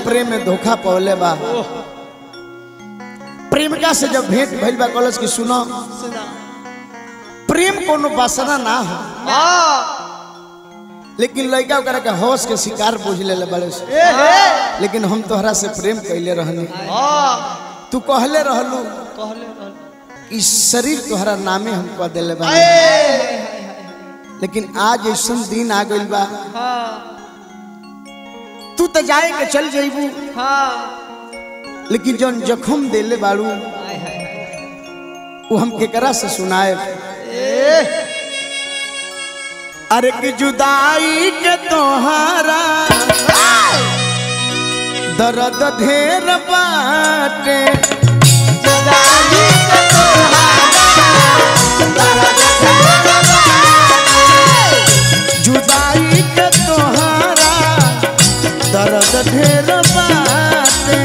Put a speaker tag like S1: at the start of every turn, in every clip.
S1: प्रेम में धोखा पौले बा प्रेमिका से जब भेंट भइल बा कॉलेज की सुनो प्रेम कोनो वासना ना हो लेकिन लड़का ओकरा के होश के शिकार बुझ ले बड़े से लेकिन हम तोहरा से प्रेम कैले रहनी तू कहले रहलू कि शरीर तोहरा नामे हम कह दिले बा लेकिन आज ऐसा दिन आ गइल बा तू तो जाए के चल जाइबू लेकिन जौन जखम देले बाड़ू वो हम केकरा से सुनाए अरे कि जुदाई के तोहारा दर्द ढेर बाटे जुदाई के तोहारा दर्द ढेर बाटे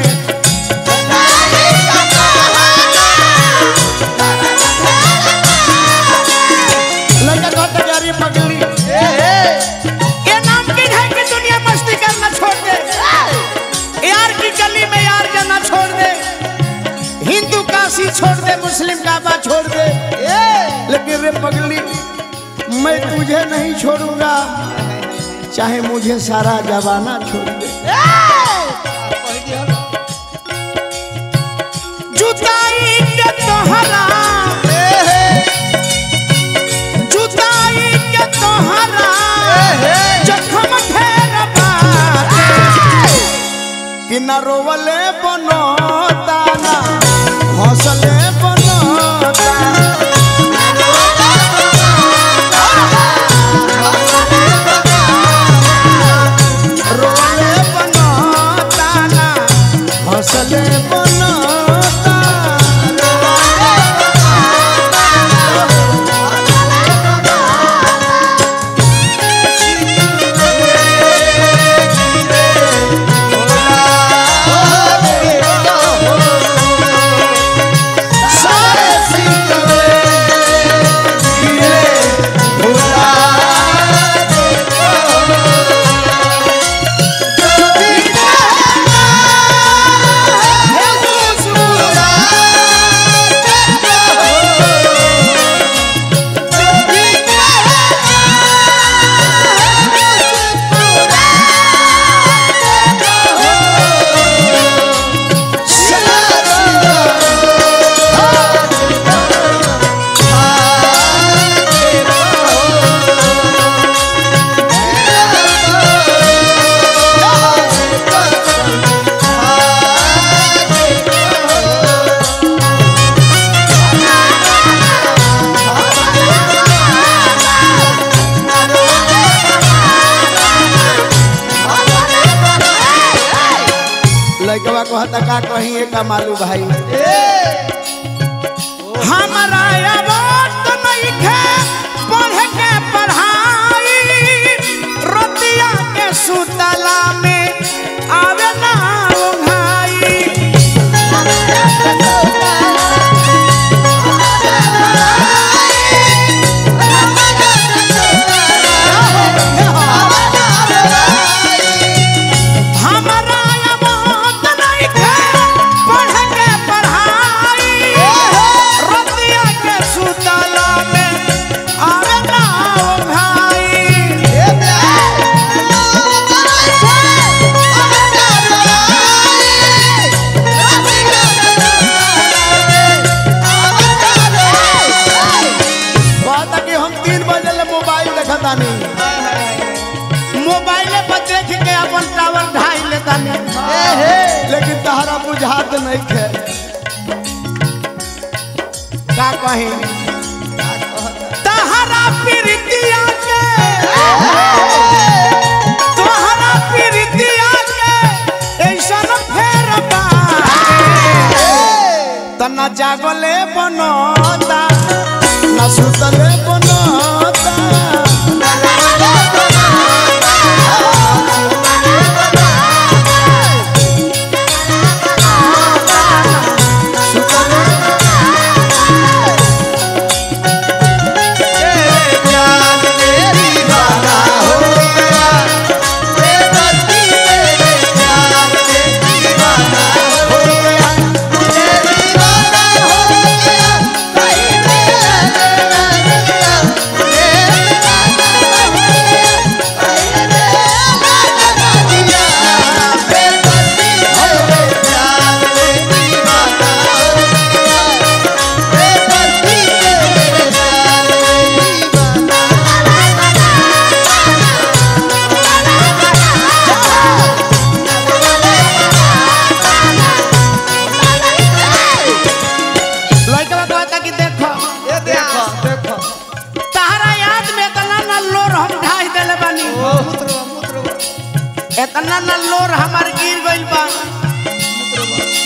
S1: लड़का कहता जा रही पगली ये नामुमकिन है कि दुनिया मस्ती करना छोड़ दे यार की गली में यार जाना छोड़ दे हिंदू काशी छोड़ दे मुस्लिम काबा छोड़ दे लेकिन रे पगली मैं तुझे नहीं छोड़ूंगा चाहे मुझे सारा जमाना छोड़ दे जुदाई के तोहरा जुदाई के तोहरा जखम ढेर बाटे कि न रोवले बनो दाना हौसले बनो रोवले बनो दाना हौसले बनो लड़कवा कहता का कहीं एक मालू भाई हमारा अवार्ड नहीं खे पढ़ के पढ़ाई रोटिया के सुतला में आवे ना उंघाई हमारा अवार्ड नहीं खे पढ़ के पढ़ाई रोटिया के सुतला में आवे ना उंघाई कहता कि हम तीन बजे ले मोबाइल देखता नहीं मोबाइले पर देख के अपन टावर ढाई लेता नहीं लेकिन तहरा बुझात नहीं खे का कही तहरा प्रीतिया के तोहरा प्रीतिया के ऐसन फेर बाटे तना जागले बनता ना सुतले बनता
S2: जान मेरी वाला हो गया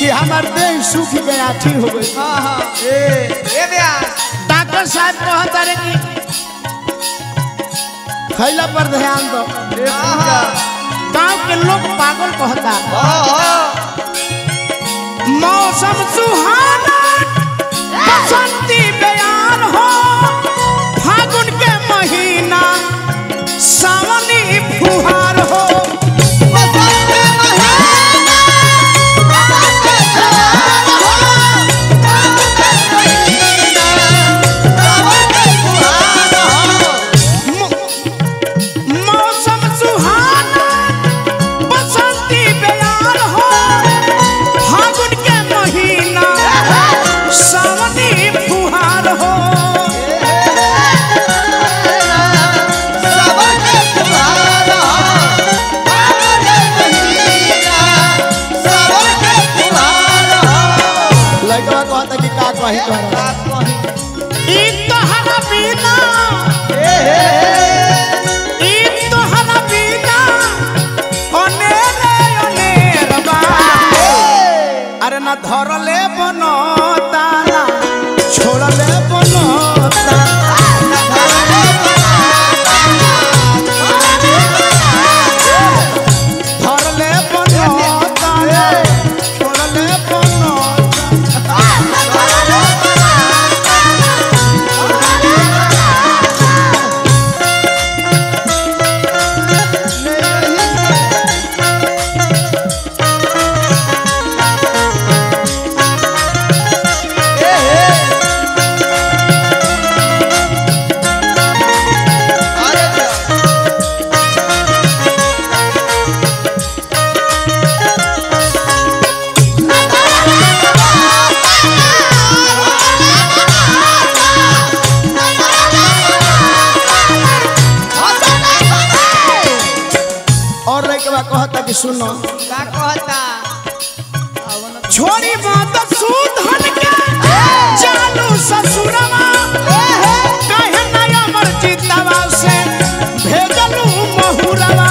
S1: कि हमार देह सूख गया ठीक हो गई
S2: हाँ हाँ ए ए ब्यास
S1: डॉक्टर साहब कहता रे कि खैला पर ध्यान दो
S2: ए पूजा
S1: गांव के लोग पागल कहता
S2: हाँ हाँ
S1: मौसम सुहाना बसंती बयान हो फागुन के महीना सावनी फुहार हो म- मौसम सुहाना बसंती बयान हो फागुन के महीना सावनी फुहार हो लड़का कहता कि का कही तोहरा ई तोहरा बिना ई तोहरा बिना अनेरे अनेर बा अरे ना धरले बनता ना छोड़ले बनता धरले बनता ना छोड़ले बनता और रे के बाद कहता कि सुनो
S2: का कहता
S1: छोरी बात सुधन के चालू ससुरवा कहे नया मर्जितवा से भेजलू महुरवा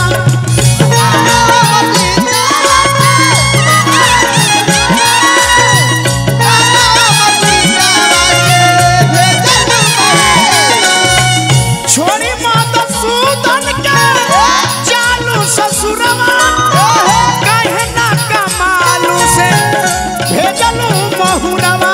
S1: छोरी बात सुधन के चालू ससुरवा कहे ना कमालू से भेजलू महुरवा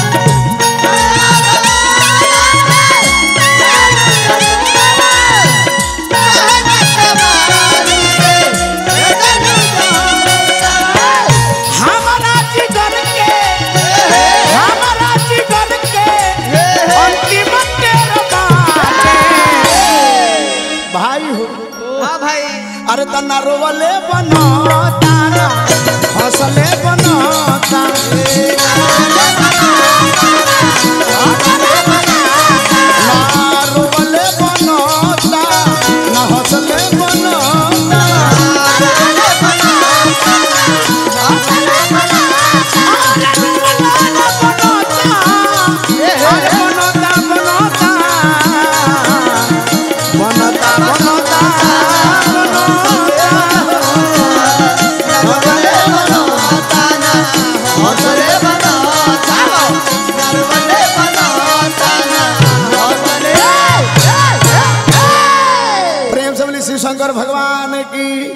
S1: हमारा जिगर के हमारा जिगर के अंतिम तेर बाटे भाई हो
S2: हाँ भाई
S1: अरे तना रोवले बनता ना हंसले बनता ना रोवले बनता ना हंसले बनता प्रेम से बोली शिव शंकर भगवान की